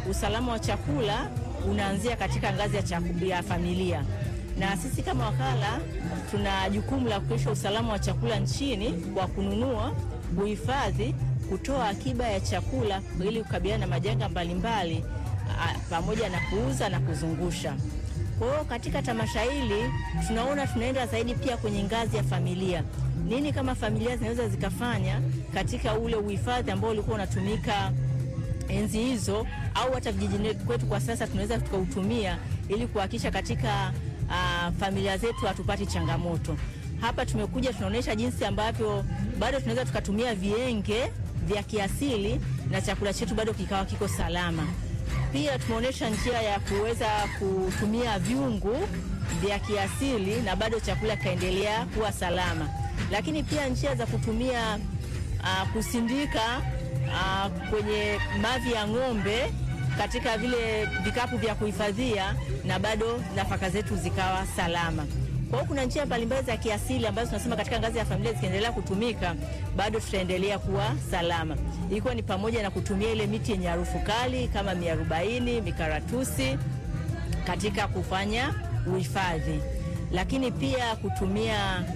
usalama wa chakula unaanzia katika ngazi ya, chaku, ya familia, na sisi kama wakala tuna jukumu la kuhakikisha usalama wa chakula nchini kwa kununua, kuhifadhi, kutoa akiba ya chakula ili kukabiliana na majanga mbalimbali pamoja na kuuza na kuzungusha. Kwa hiyo katika tamasha hili tunaona tunaenda zaidi pia kwenye ngazi ya familia. Nini kama familia zinaweza zikafanya katika ule uhifadhi ambao ulikuwa unatumika enzi hizo, au hata vijijini kwetu kwa sasa tunaweza tukautumia ili kuhakikisha katika uh, familia zetu hatupati changamoto. Hapa tumekuja tunaonyesha jinsi ambavyo bado tunaweza tukatumia vienge vya kiasili na chakula chetu bado kikawa kiko salama. Pia tumeonyesha njia ya kuweza kutumia vyungu vya kiasili na bado chakula kikaendelea kuwa salama, lakini pia njia za kutumia uh, kusindika uh, kwenye mavi ya ng'ombe katika vile vikapu vya kuhifadhia na bado nafaka zetu zikawa salama. Kwa hiyo kuna njia mbalimbali za kiasili ambazo tunasema katika ngazi ya familia zikiendelea kutumika bado tutaendelea kuwa salama, ikiwa ni pamoja na kutumia ile miti yenye harufu kali kama miarobaini, mikaratusi katika kufanya uhifadhi, lakini pia kutumia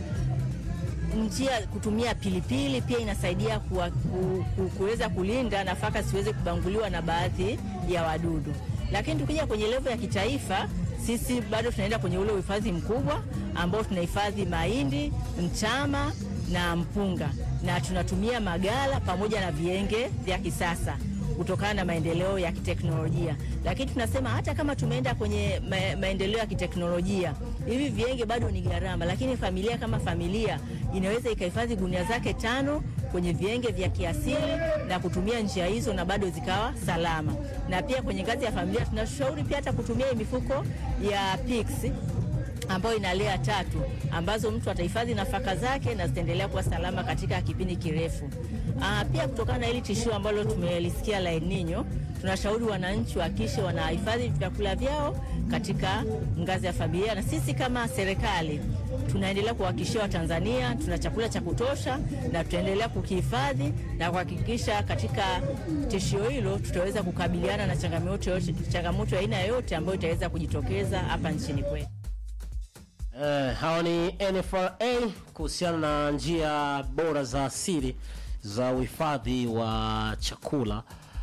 njia kutumia pilipili pia inasaidia kuweza kulinda nafaka siweze kubanguliwa na baadhi ya wadudu. Lakini tukija kwenye levo ya kitaifa, sisi bado tunaenda kwenye ule uhifadhi mkubwa ambao tunahifadhi mahindi, mtama na mpunga, na tunatumia magala pamoja na vienge vya kisasa kutokana na maendeleo ya kiteknolojia. Lakini tunasema hata kama tumeenda kwenye ma maendeleo ya kiteknolojia, hivi vienge bado ni gharama, lakini familia kama familia inaweza ikahifadhi gunia zake tano kwenye vienge vya kiasili na kutumia njia hizo na bado zikawa salama. Na pia kwenye ngazi ya familia tunashauri pia hata kutumia mifuko ya PICS ambayo ina lea tatu ambazo mtu atahifadhi nafaka zake na zitaendelea kuwa salama katika kipindi kirefu. Aa, pia kutokana na hili tishio ambalo tumelisikia la El Nino, tunashauri wananchi wahakikishe wanahifadhi vyakula vyao katika ngazi ya familia, na sisi kama serikali tunaendelea kuhakikishia Watanzania tuna chakula cha kutosha na tutaendelea kukihifadhi na kuhakikisha katika tishio hilo tutaweza kukabiliana na changamoto changamoto ya aina yoyote ambayo itaweza kujitokeza hapa nchini kwetu. Uh, hawa ni NFRA kuhusiana na njia bora za asili za uhifadhi wa chakula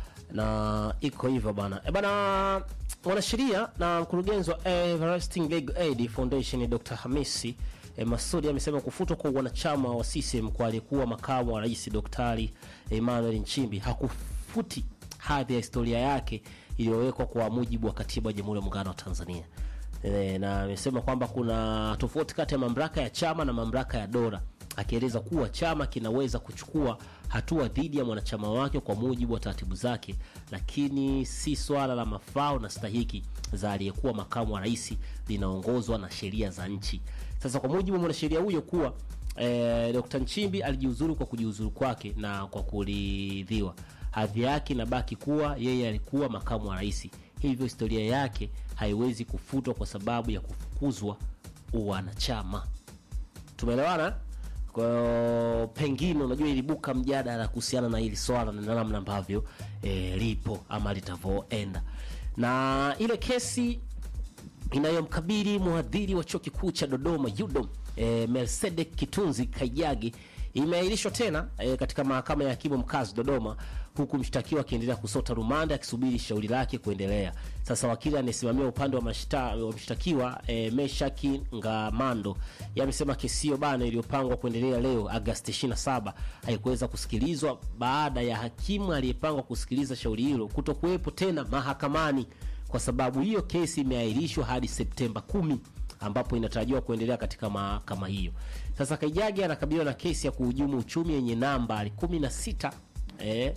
na iko hivyo bana. E bana, mwanasheria na mkurugenzi wa Everlasting Legal Aid Foundation Dr. Hamisi e, Masudi amesema kufutwa kwa wanachama wa CCM kwa aliyekuwa makamu wa rais Daktari Emmanuel Nchimbi hakufuti hadhi ya historia yake iliyowekwa kwa mujibu wa katiba ya Jamhuri ya Muungano wa Tanzania. E, na amesema kwamba kuna tofauti kati ya mamlaka ya chama na mamlaka ya dola, akieleza kuwa chama kinaweza kuchukua hatua dhidi ya mwanachama wake kwa mujibu wa taratibu zake, lakini si swala la mafao na stahiki za aliyekuwa makamu wa rais linaongozwa na sheria za nchi. Sasa kwa mujibu wa mwanasheria huyo kuwa e, Dr. Nchimbi alijiuzuru kwa kujiuzuru kwake na kwa kuridhiwa, hadhi yake inabaki kuwa yeye alikuwa makamu wa rais, hivyo historia yake haiwezi kufutwa kwa sababu ya kufukuzwa uwanachama. Tumeelewana? Kwa hiyo pengine, unajua, ilibuka mjadala kuhusiana na hili swala na namna ambavyo e, lipo ama litavyoenda, na ile kesi inayomkabili mhadhiri wa chuo kikuu cha Dodoma UDOM e, Melsedek Kitunzi Kaijagi imeahirishwa tena e, katika mahakama ya hakimu mkazi Dodoma, huku mshtakiwa akiendelea kusota rumande akisubiri shauri lake kuendelea. Sasa wakili anayesimamia upande wa mshtakiwa e, Meshaki Ngamando yamesema kesi hiyo bana iliyopangwa kuendelea leo Agosti 27 haikuweza kusikilizwa baada ya hakimu aliyepangwa kusikiliza shauri hilo kutokuwepo tena mahakamani. Kwa sababu hiyo kesi imeahirishwa hadi Septemba kumi ambapo inatarajiwa kuendelea katika mahakama hiyo. Sasa Kaijagi anakabiliwa na kesi ya kuhujumu uchumi yenye nambari 16 eh,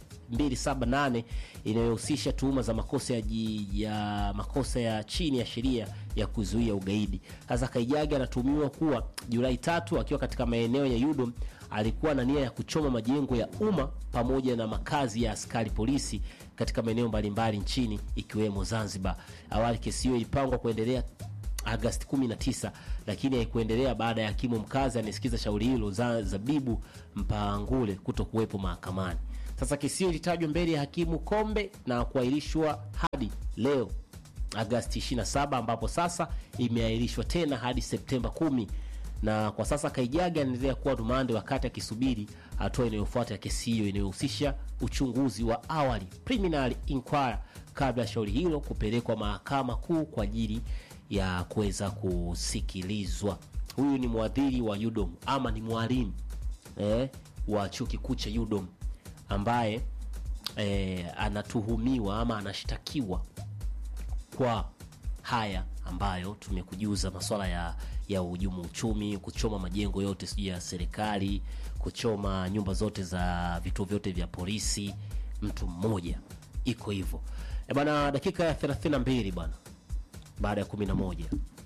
278 inayohusisha tuhuma za makosa ya, ya makosa ya chini ya sheria ya kuzuia ugaidi. Sasa Kaijagi anatuhumiwa kuwa Julai tatu akiwa katika maeneo ya Yudom alikuwa na nia ya kuchoma majengo ya umma pamoja na makazi ya askari polisi katika maeneo mbalimbali nchini ikiwemo Zanzibar. Awali kesi hiyo ilipangwa kuendelea Agosti 19 lakini haikuendelea baada ya hakimu mkazi anayesikiza shauri hilo za Zabibu Mpangule kuto kuwepo mahakamani. Sasa kesi hiyo ilitajwa mbele ya hakimu Kombe na kuahirishwa hadi leo Agasti 27 ambapo sasa imeahirishwa tena hadi Septemba 10 na kwa sasa Kaijaga anaendelea kuwa rumande wakati akisubiri hatua inayofuata ya kesi hiyo inayohusisha uchunguzi wa awali preliminary inquiry kabla ya shauri hilo kupelekwa mahakama kuu kwa ajili ya kuweza kusikilizwa. Huyu ni mwadhiri wa UDOM ama ni mwalimu eh, wa chuo kikuu cha UDOM ambaye eh, anatuhumiwa ama anashtakiwa kwa haya ambayo tumekujuza, masuala ya ya uhujumu uchumi, kuchoma majengo yote sijui ya serikali, kuchoma nyumba zote za vituo vyote vya polisi, mtu mmoja, iko hivyo e bana. Dakika ya 32 bwana, baada ya 11